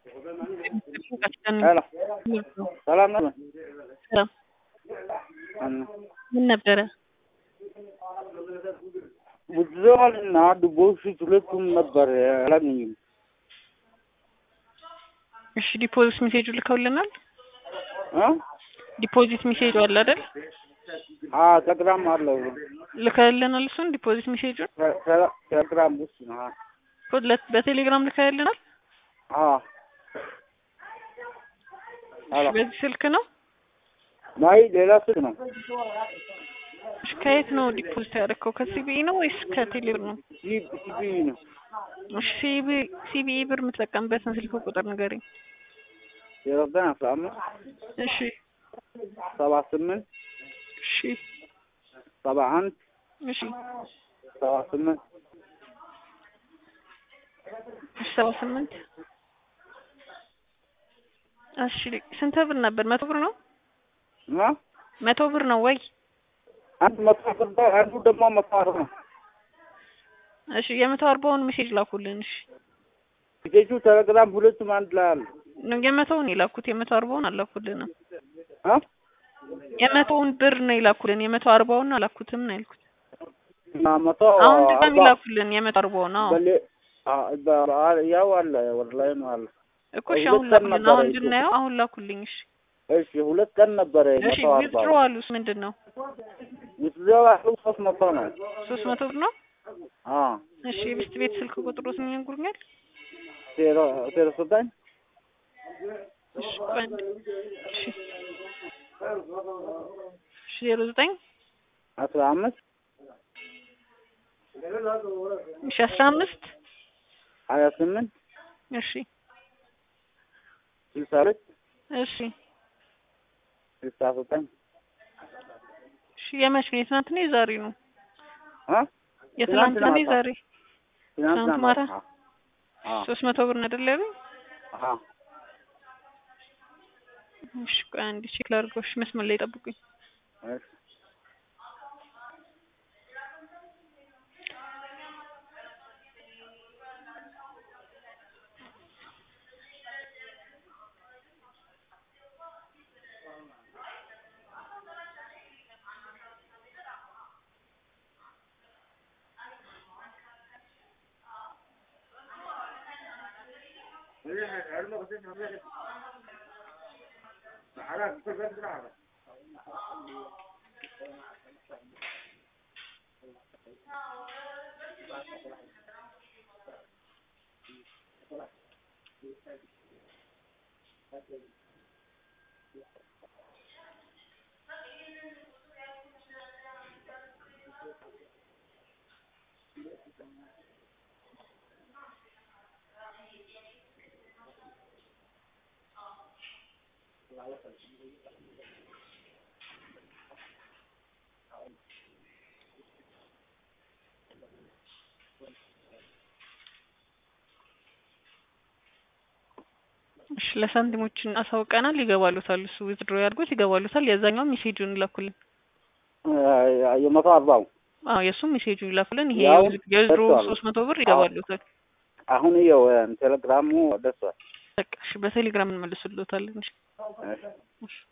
ሄሎ ሰላም ነው? ሰላም ምን ነበረ? ውዝዋል እና ዲፖዚት ሁለቱም ነበር አላገኝም። እሺ ዲፖዚት ሜሴጁ ልከውልናል። እ ዲፖዚት ሜሴጁ አለ አይደል? አ ቴሌግራም አለው ልከውልናል። እሱን ዲፖዚት ሜሴጁን ተ- ተ- ቴሌግራም ውስጥ ነው። አ ሁለት በቴሌግራም ልከውልናል። አ እሺ ሄሎ በዚህ ስልክ ነው። ማይ ሌላ ስልክ ነው። እሺ ከየት ነው ዲፖዚት ያደረከው? ከሲቢኢ ነው ወይስ ከቴሌብር ነው? ሲ- ሲቢ ነው። እሺ ሲቢኢ ሲቢኢ ብር የምትጠቀምበትን ስልክ ቁጥር ንገረኝ። ዜሮ ዘጠኝ አስራ አምስት እሺ ሰባ ስምንት እሺ ሰባ አንድ እሺ ሰባ ስምንት እሺ ሰባ ስምንት እሺ ስንት ብር ነበር? መቶ ብር ነው። እና መቶ ብር ነው ወይ? አንድ መቶ ብር አንዱ ደግሞ መቶ አርባ ነው። እሺ የመቶ አርባውን ሜሴጅ ላኩልን። እሺ ፔጁ ቴሌግራም ሁለቱም አንድ ላይ አለ። ነው የመቶውን የላኩት የመቶ አርባውን አላኩልንም። አ የመቶውን ብር ነው የላኩልን። የመቶ አርባውን አላኩትም ነው ያልኩት። እና መቶ አሁን ድጋሚ አርባ ላኩልን የመቶ አርባውን። አዎ በሌ አ በ- ያው አለ ወደ ላይ ነው አለ። እኮ እሺ አሁን ሁለት ቀን ላኩልን። ነበረ አሁን ይዞ። እንድናየው አሁን ላኩልኝ። እሺ እሺ ሁለት ቀን ነበረ እሺ መቶ አርባ ዊዝድሮ አሉስ ምንድን ነው? ውዝዋል ያለው ሶስት መቶ ነው። ሶስት መቶ ብር ነው። አ እሺ የብስት ቤት ስልክ ቁጥሮት ይነግሩኛል? ዜሮ ዜሮ ዘጠኝ እሺ ቆይ አንዴ። እሺ እሺ ዜሮ ዘጠኝ አስራ አምስት እሺ አስራ አምስት ሀያ ስምንት እሺ ስልሳ ሁለት እሺ ስልሳ ዘጠኝ እሺ የመች ነው? የትናንት ነው የዛሬ ነው? አ የትናንት ነው ማታ። የዛሬ? ትናንትና ትናንት ማታ? አ ሶስት መቶ ብር ነው አይደል ያሉኝ? አ እሺ ቆይ አንዴ ቼክ ላድርገው። እሺ መስመር ላይ ጠብቁኝ። እሺ እሺ ለሳንቲሞችን አሳውቀናል። ይገባሉታል። እሱ ዊዝድሮ ያድርጉት ይገባሉታል። የዛኛው ሜሴጁን ይላኩልን። አ የመቶ አርባው አዎ የእሱም ሜሴጁን ይላኩልን። ይሄ ያው የዊዝድሮ ደርሷል። ሶስት መቶ ብር ይገባሉታል። አሁን ይኸው ቴሌግራሙ ደርሷል። በቃ እሺ በቴሌግራም እንመልስልዎታለን። እሺ እሺ እሺ